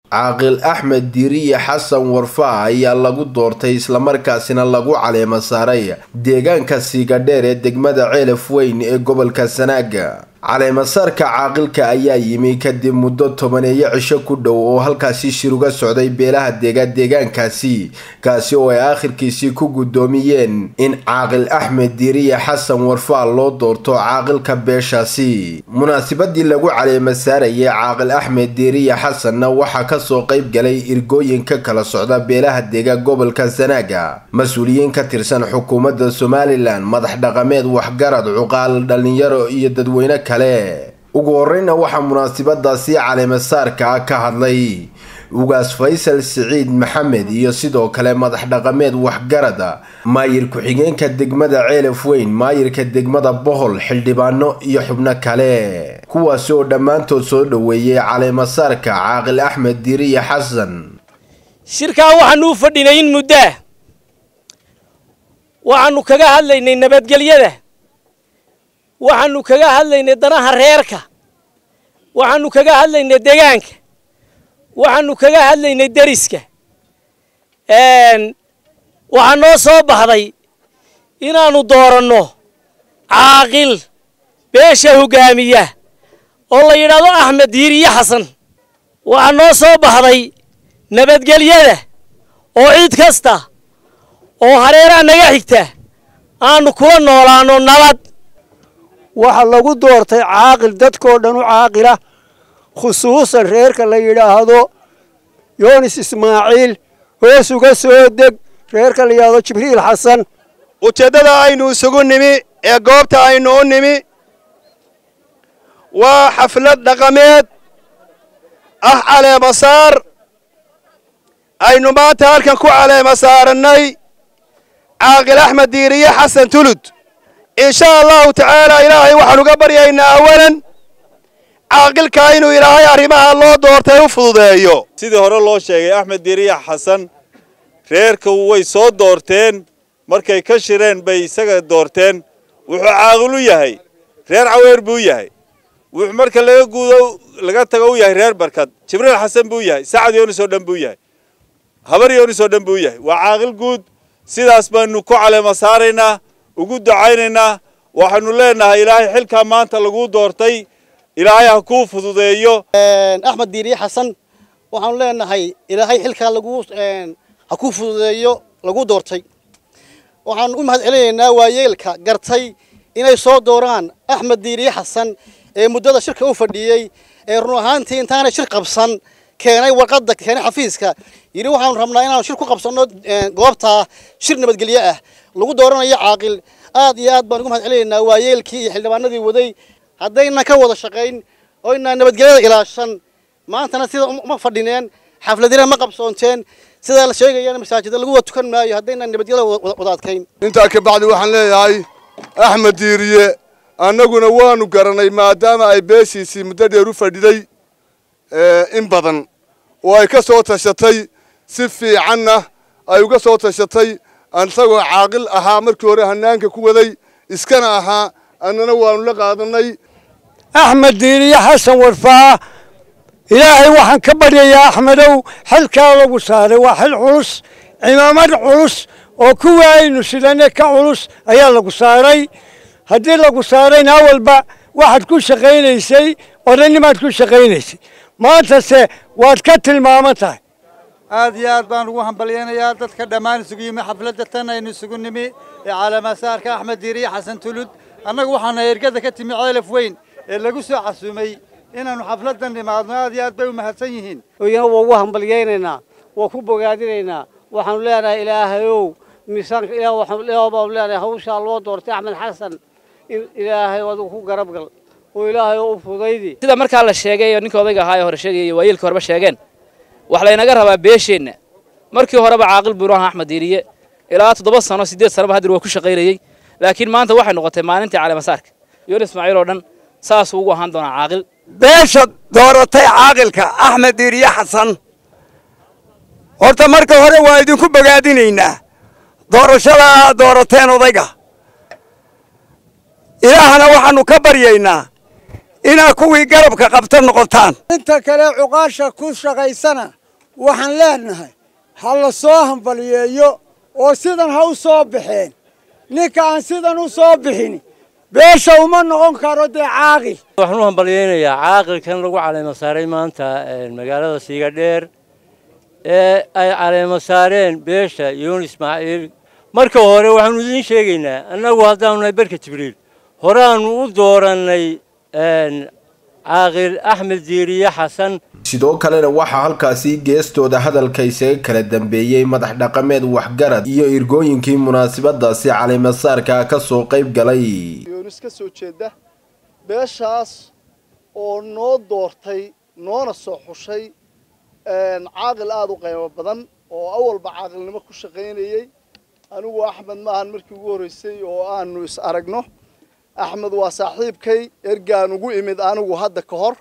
caaqil axmed diiriye xasan warfaa ayaa lagu doortay islamarkaasina lagu caleema saaray deegaanka siigadheer ee degmada ceelaf weyn ee gobolka sanaaga caleemasaarka caaqilka ayaa yimi kadib muddo tobaneeyo cisho ku dhow oo halkaasi shir uga socday beelaha deega deegaankaasi kaasi oo ay aakhirkiisii ku guddoomiyeen in caaqil axmed diiriye xasan warfaa loo doorto caaqilka beeshaasi munaasabadii lagu caleema saarayay caaqil axmed diiriye xasanna waxaa kasoo qayb galay irgooyinka kala socda beelaha deega gobolka sanaaga mas-uuliyiin ka tirsan xukuumadda somalilan madax dhaqameed waxgarad cuqaal dhalinyaro iyo dadweyne kale ugu horeyna waxaa munaasabadaasi caleemasaarka ah ka hadlay ugaas faysal siciid maxamed iyo sidoo kale madax dhaqameed waxgarada maayir ku-xigeenka degmada ceelaf weyn maayirka degmada bohol xildhibaano iyo xubno kale kuwaasi oo dhammaantood soo dhoweeyey caleemasaarka caaqil axmed diiriye xasan shirkaa waxaanu u fadhinay in muddaa waxaanu kaga hadlaynay nabadgelyada waxaanu kaga hadlaynay danaha reerka waxaanu kaga hadlaynay degaanka waxaanu kaga hadlaynay deriska waxaa noo soo baxday inaannu dooranno caaqil beesha hogaamiya oo la yidhaahdo axmed diiriye xasan waxaa noo soo baxday nabadgelyada oo cid kasta oo hareeraha naga xigta aanu kula noolaanno nabad waxaa lagu doortay caaqil dadkoo dhan u caaqila khusuusan reerka la yidhaahdo yoonis ismaaciil hoos uga soo deg reerka la yidhaahdo jibriil xasan ujeeddada aynu isugu nimi ee goobta aynu u nimi waa xaflad dhaqameed ah caleemasaar aynu maanta halkan ku caleema saarannay caaqil axmed diiriye xasan tulud in sha allahu tacaala ilaahay waxaan uga baryaynaa awalan caaqilka inuu ilaahay arrimaha loo doortay u fududeeyo sidii hore loo sheegay axmed diiriya xasan reerka way soo doorteen markay ka shireen bay isaga doorteen wuxuu caaqil u yahay reer caweer buu yahay wuxuu marka laga guudo laga tago u yahay reer barkad jibriil xasan buu yahay sacad yoonis oo dhan buu yahay habar yoonis oo dhan buu yahay waa caaqil guud sidaas baanu ku caleema saaraynaa ugu ducaynaynaa waxaanu leenahay ilaahay xilkaa maanta lagu doortay ilaahay ha kuu fududeeyo axmed diiriye xasan waxaanu leenahay ilaahay xilkaa lagu ha kuu fududeeyo lagu doortay waxaanu u mahad celinaynaa waayeelka gartay inay soo dooraan axmed diiriye xasan ee muddada shirka u fadhiyey ee run ahaantii intaanay shir qabsan keenay warqadda keenay xafiiska yidhi waxaanu rabnaa inaanu shir ku qabsanno goobtaa shir nabadgelyo ah lagu dooranayo caaqil aad iyo aad baan ugu mahad celinaynaa waayeelkii iyo xildhibaanadii waday haddaynan ka wada shaqayn oo inaan nabadgelyada ilaashan maantana sida uma fadhineen xafladina ma qabsoonteen sidaa la sheegayana masaajida lagu wada tukan maayo haddaynan nabadgelyada wada adkayn intaa ka bacdi waxaan leeyahay axmed diiriye annaguna waanu garanay maadaama ay beeshiisii muddo dheer u fadhiday in badan oo ay ka soo tashatay si fiicanna ay uga soo tashatay isagoo caaqil ahaa markii hore hanaanka ku waday iskana ahaa annana waanu la qaadanay axmed diiriye xasan warfaa ilaahay waxaan ka baryayaa axmedow xilkaa lagu saaray waa xil culus cimaamad culus oo kuwii aynu sidane ka culus ayaa lagu saaray haddii lagu saarayna awalba waxaad ku shaqaynaysay odanimaad ku shaqaynaysay maantase waad ka tilmaaman tahay aad iyo aad baan ugu hambalyaynayaa dadka dhammaan isugu yimi xafladda tan aynu isugu nimi ee caleemasaarka axmed diiriye xasan tulud annagu waxaana ergada ka timi ceelaf weyn ee lagu soo casuumay inaannu xafladdan nimaadno aad iyo aad bay u mahadsan yihiin oyana waa ugu hambalyaynaynaa waa ku bogaadinaynaa waxaanu leenahay ilaahayow miisaanka ilaah baanu leenahay hawshaa loo doortay axmed xasan in ilaahay adigu ku garab gal oo ilaahay oo u fudaydi sida markaa la sheegay oo ninka odayga ahaa ee hore sheegayay waayeelka horeba sheegeen wax laynaga rabaa beesheenna markii horeba caaqil buu ahaa axmed diiriye ilaa toddoba sano siddeed sanoba hadir waa ku shaqaynayey laakiin maanta waxay noqotay maalintii caleemasaarka yoon ismaaciil oo dhan saasuu ugu ahaan doonaa caaqil beesha dooratay caaqilka axmed diiriye xasan horta marka hore waa idinku bogaadinaynaa doorashada aad doorateen odayga ilaahana waxaannu ka baryaynaa inaad kuwii garabka qabta noqotaan inta kale cuqaasha ku shaqaysana waxaan leenahay ha la soo hambaliyeeyo oo sidan ha u soo baxeen ninka aan sidan u soo bixin beesha uma noqon karo dee caaqil waxaan u hambalyaynayaa caaqilkan lagu caleemo saaray maanta magaalada siigadheer ee ay caleemo saareen beesha yoon ismaaciil marka hore waxaanu idiin sheegaynaa annagu haddaanu nahay berka jibriil horeaanu u doorannay caaqil axmed diiriye xasan sidoo kalena waxaa halkaasi geestooda hadalka isaga kala dambeeyey madax dhaqameed waxgarad iyo irgooyinkii munaasabadaasi caleemasaarka ka soo qayb galay yoonis ka soo jeeda beeshaas oo noo doortay noona soo xushay caaqil aada u qiimo badan oo awalba caaqilnimo ku shaqaynayey anigu axmed maahan markii ugu horreysay oo aanu is aragno axmed waa saaxiibkay ergaan ugu imid anigu hadda ka hor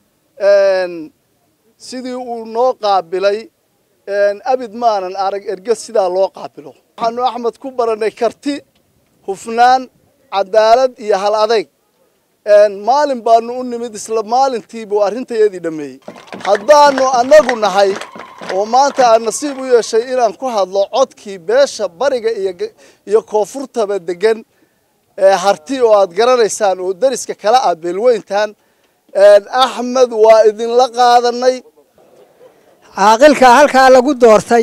sidii uu noo qaabilay abid maanan arag erge sidaa loo qaabilo waxaanu axmed ku barannay karti hufnaan cadaalad iyo hal adayg maalin baanu u nimid isla maalintiibuu arrintayadii dhammeeyey haddaanu annagu nahay oo maanta aan nasiib u yeeshay inaan ku hadlo codkii beesha bariga iyo koonfurtaba degan harti oo aad garanaysaan oo dariska kala ah beelweyntan axmed waa idinla qaadanay caaqilka halkaa lagu doortay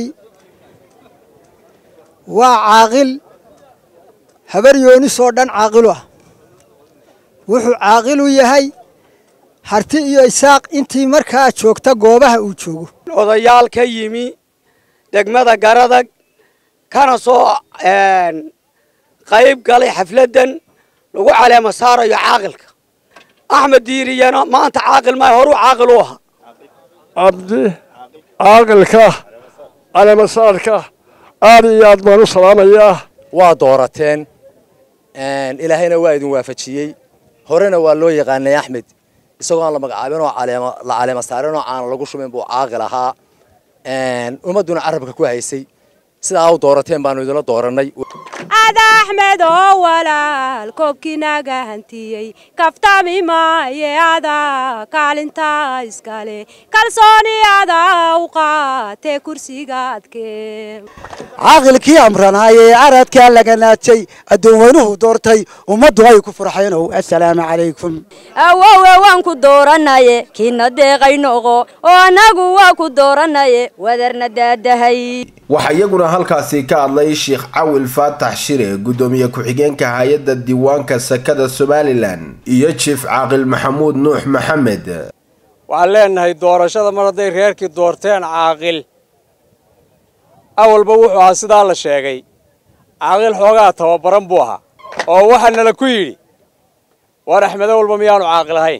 waa caaqil habar yoonis oo dhan caaqilu ah wuxuu caaqilu yahay harti iyo isaaq intii markaa joogta goobaha uu joogo odayaal ka yimi degmada garadag kana soo qayb galay xafladdan lagu caleemo saarayo caaqilka axmed diiriyana maanta caaqil maayo horuu caaqil u ahaa cabdi caaqilka caleemasaarka aad iyo aad baan u salaamayaa waa doorateen ilaahayna waa idin waafajiyey horena waa loo yaqaanay axmed isagoo aan la magacaabin oo la caleema saarin oo aan lagu shumin buu caaqil ahaa ummadduna carabka ku haysay sidaa u doorateen baanu idinla doorannay ada axmed oo walaal koobkiinaga hantiyey kaftami maaye ada kaalinta iskale kalsooni ada u qaatee kursigaadkee caaqilkii amranaayee aradkaa laga naajay addoonweynuhu doortay ummaddu ay ku farxeenow assalaamu calaykum awowe waan ku dooranaye kiina deeqay noqo oo annagu waa ku dooranaye wadarna daadahay waxaa iyaguna halkaasi ka hadlay sheekh cawil faatax shire guddoomiye ku-xigeenka hay-adda diiwaanka sakada somalilan iyo jief caaqil maxamuud nuux maxamed waxaan leenahay doorashada mar hadday reerkii doorteen caaqil awalba wuxuu ahaa sidaa la sheegay caaqil xoogaa tababaran buu ahaa oo waxaa nala ku yidhi war axmed awalba miyaanu caaqil ahayn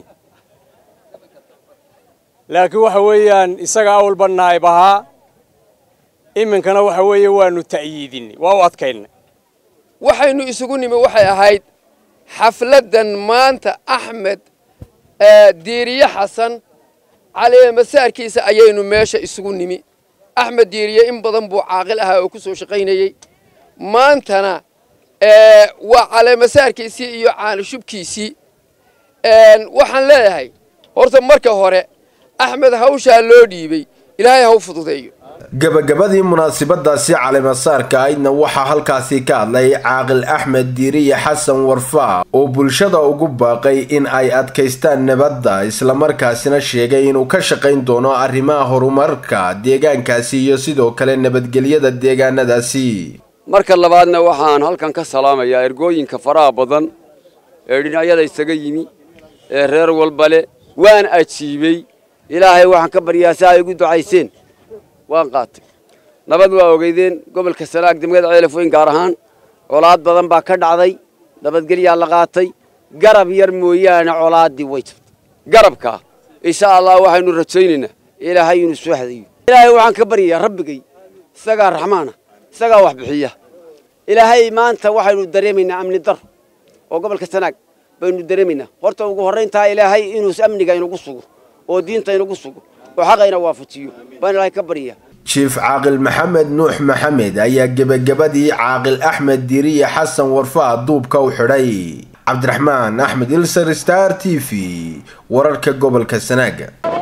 laakiin waxa weeyaan isaga awalba naayib ahaa iminkana waxa weeye waanu ta'yiidinay waa u adkaynay waxaynu isugu nimi waxay ahayd xafladdan maanta axmed diiriye xasan caleemasaarkiisa ayaynu meesha isugu nimi axmed diiriye in badan buu caaqil ahaa oo ku soo shaqaynayey maantana waa caleemasaarkiisii iyo caanishubkiisii waxaan leeyahay horta marka hore axmed hawshaa loo dhiibay ilaahay ha u fududeeyo gabagabadii munaasabadaasi caleemasaarka aydna waxaa halkaasi ka hadlay caaqil axmed diiriye xasan warfaa oo bulshada ugu baaqay in ay adkaystaan nabadda islamarkaasina sheegay inuu ka shaqayn doono arrimaha horumarka deegaankaasi iyo sidoo kale nabadgelyada deegaanadaasi marka labaadna waxaan halkan ka salaamayaa ergooyinka faraha badan ee dhinacyada isaga yimi ee reer walba leh waan ajiibey ilaahay waxaan ka baryaa si ay igu ducayseen waan qaatay nabad waa ogeydeen gobolka sanaag degmada ceelafweyn gaar ahaan colaad badan baa ka dhacday nabadgelyaa la qaatay garab yar mooyaane colaaddii way jirtay garabkaa insha allah waxaynu rajaynaynaa ilaahay inuu soo hadayo ilaahay waxaan ka baryayaa rabbigay isagaa raxmaana isagaa wax bixiya ilaahay maanta waxaynu dareemaynaa amni dar oo gobolka sanaag baynu dareemaynaa horta ugu horrayntaa ilaahay inuu amniga inagu sugo oo diinta inagu sugo oo xaqayna waafajiyo baan ilaahay ka baryaa jief caaqil maxamed nuux maxamed ayaa gebagabadii caaqil axmed diiriye xasan warfaa duubka u xidhay cabdiraxmaan axmed ilsar star t v wararka gobolka sanaaga